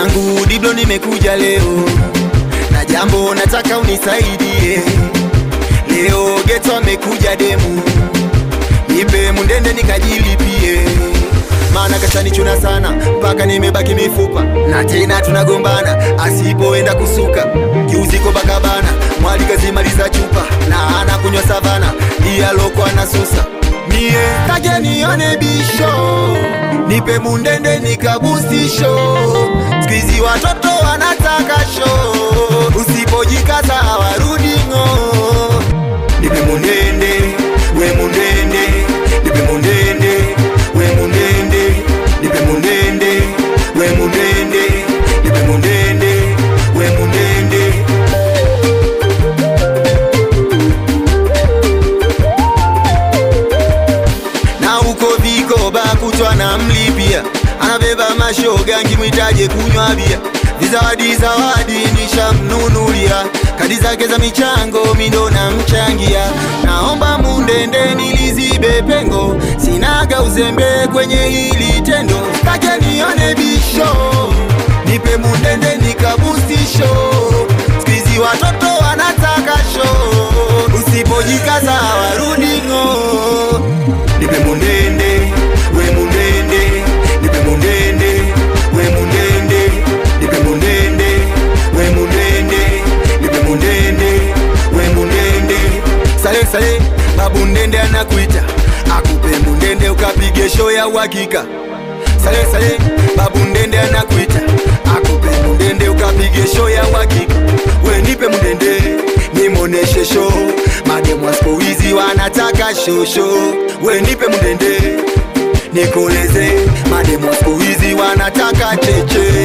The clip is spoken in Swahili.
Mwanangu Diblo, nimekuja leo na jambo nataka unisaidie. Leo geto amekuja demu, nipe mundende nikajilipie, maana kashanichuna sana mpaka nimebaki mifupa, na tena tunagombana asipoenda kusuka kiuziko bakabana mwali kazimaliza chupa na anakunywa savana dialoko anasusa mie take nione bisho nipe mundende nikabustisho skuizi watoto wanataka sho usipojikaza hawarudi ng'o nipe mundende we mundende nipe mundende we mundende nipe mundende we mundende nipe mundende we mundende na huko vikoba kutwa na mlipia anabeba mashoga nkimwitaje kunywa bia vizawadi zawadi nishamnunulia kadi zake za michango mindo na mchangia naomba mundende nilizibe pengo sinaga uzembe kwenye hili tendo take nione bisho nipe mundende nikabustisho skuizi watoto wanataka sho usipojikaza hawarudi ng'o nipe mundende we mundende nipe mundende we mundende nipe mundende we mundende nipe mundende we mundende sale sale babu ndende anakuita akupe mundende ukapige show ya uhakika sale sale babu ndende anakuita akupe mundende ukapige show ya uhakika we nipe mundende nimoneshe show mademu wa siku hizi wanataka shosho we nipe mundende nikoleze mademu wa siku hizi wanataka cheche